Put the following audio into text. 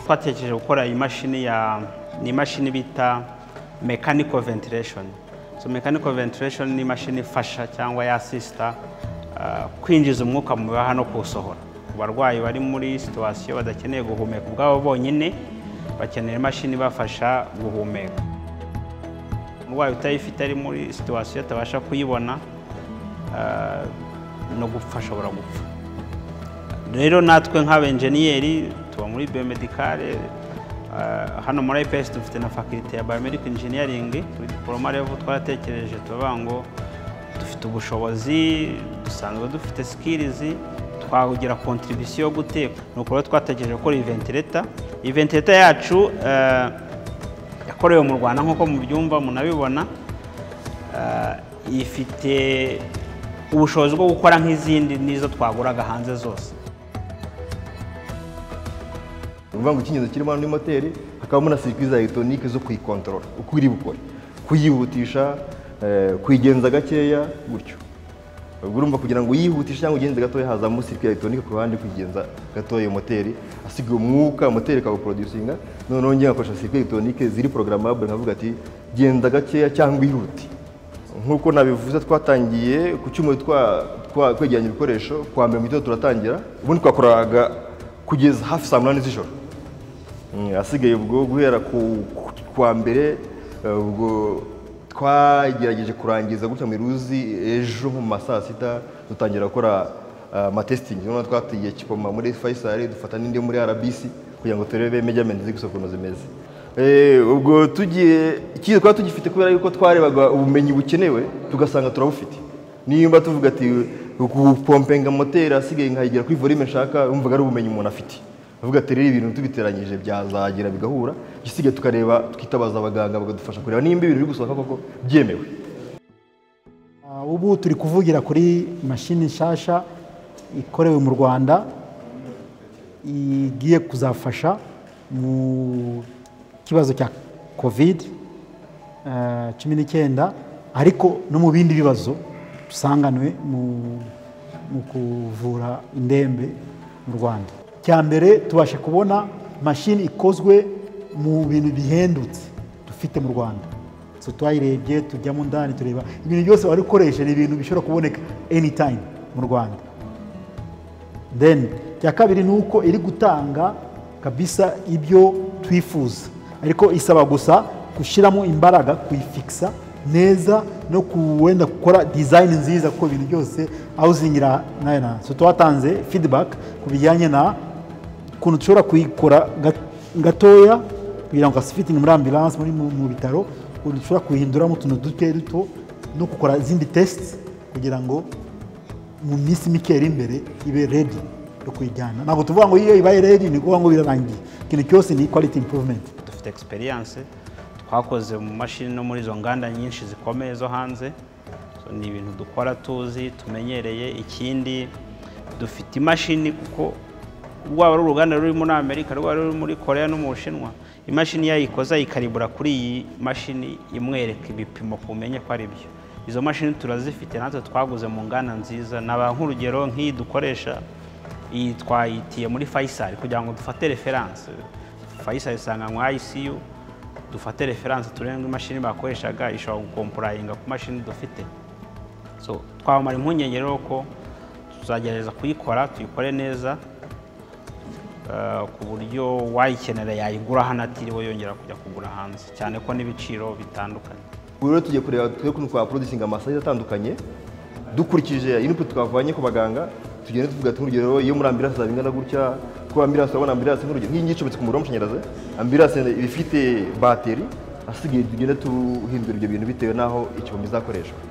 twatekereje gukora imashini ya ni imashini bita mechanical ventilation so mechanical ventilation ni imashini ifasha cyangwa yasisita kwinjiza umwuka mu bihaha no kuwusohora ku barwayi bari muri situwasiyo badakeneye guhumeka ubwabo bonyine bakenera imashini ibafasha guhumeka umurwayi utayifite ari muri situwasiyo atabasha kuyibona no gupfa ashobora gupfa rero natwe nk'abenjeniyeri tuba muri biomedicale hano muri IPS dufite na faculty ya biomedical engineering kuri diploma level twaratekereje tubavuga ngo dufite ubushobozi dusanzwe dufite skills twahugira contribution yo guteka ni uko twatekereje gukora iyi ventilator iyi ventilator yacu yakorewe mu Rwanda nk'uko mubyumva munabibona ifite ubushobozi bwo gukora nk'izindi n'izo twaguraga hanze zose uvuga ngo ikingizo kirimo muri moteri hakabamo na serivisi za elegitoronike zo kuyikontorora uko iri bukore kuyihutisha kuyigenza gakeya gutyo urumva kugira ngo uyihutishe cyangwa ugenze gatoya hazamo sirikwi ya elegitoronike ku ruhande kuyigenza gatoya iyo moteri asigaye umwuka moteri ikawuporodusinga noneho njye ngakoresha sirikwi elegitoronike ziri porogaramu nkavuga ati genda gakeya cyangwa ihute nk'uko nabivuze twatangiye ku cyuma twegeranya ibikoresho kwa mbere mu gitondo turatangira ubundi twakoraga kugeza hafi saa munani z'ijoro asigaye ubwo guhera kwa mbere ubwo twagerageje kurangiza gutya mu iruzi ejo mu ma saa sita dutangira gukora amatesitingi noneho twatigiye kipoma muri fayisari dufata n'indi muri rbc kugira ngo turebe mejyamenti ziri gusohoka ukuntu zimeze ubwo tugiye icyiza twari tugifite kubera yuko twarebaga ubumenyi bukenewe tugasanga turabufite nimba tuvuga ati gupompenga moteri asigaye nkayigira kuri volume nshaka wumvaga ari ubumenyi umuntu afite avuga ati rero ibintu tubiteranyije byazagera bigahura igisigaye tukareba twitabaza abaganga bakadufasha kureba nimba ibintu biri gusohoka koko byemewe ubu turi kuvugira kuri mashini nshyashya ikorewe mu rwanda igiye kuzafasha mu kibazo cya covid cumi n'icyenda ariko no mu bindi bibazo dusanganwe mu kuvura indembe mu rwanda cya mbere tubasha kubona mashini ikozwe mu bintu bihendutse dufite mu rwanda twayirebye tujyamo ndani tureba ibintu byose wari ukoresha ni ibintu bishobora kuboneka anytime mu rwanda then cya kabiri ni uko iri gutanga kabisa ibyo twifuza ariko isaba gusa gushyiramo imbaraga kuyifikisa neza no kuwenda gukora dizayini nziza kuko ibintu byose awuzingira nayo nazo twatanze fidibaka ku bijyanye na ukuntu dushobora kuyikora gatoya kugira ngo asifitingi muri ambiranse mu bitaro ukuntu dushobora kuyihinduramo utuntu duke duto no gukora izindi tesite kugira ngo mu minsi mike iri imbere ibe redi yo kuyijyana ntabwo tuvuga ngo iyo ibaye redi ni ukuvuga ngo birarangiye ikintu cyose ni ikwaliti impuvumenti dufite egisperiyanse twakoze mu mashini no muri izo nganda nyinshi zikomeye zo hanze ni ibintu dukora tuzi tumenyereye ikindi dufite imashini kuko rwaba ari uruganda ruri muri amerika rwaba ruri muri korea no mu bushinwa imashini yayikoze ayikaribura kuri iyi mashini imwereka ibipimo ku menye ko ari byo izo mashini turazifite natwe twaguze mu nganda nziza naba nk'urugero nk'iyi dukoresha iyi twayitiye muri fayisari kugira ngo dufate referanse fayisari isanganywa ICU dufate referanse turenge imashini bakoreshaga ishobora gukompurayinga ku mashini dufite so twamara impungenge rero ko tuzagerageza kuyikora tuyikore neza ku buryo wayikenera yayigura hano atiriwe yongera kujya kugura hanze cyane ko n'ibiciro bitandukanye ubu rero tugiye kureba twe ukuntu twaproducinga amasayizi atandukanye dukurikije input twavanye ku baganga tugenda tuvuga ati nk'urugero iyo muri ambiranse zabingana gutya kuba ambiranse urabona ambiranse nk'urugero nk'iyi ngiyi icometse ku muriro w'amashanyarazi ambiranse iba ifite bateri asigaye tugenda tuhindura ibyo bintu bitewe n'aho icyobo izakoreshwa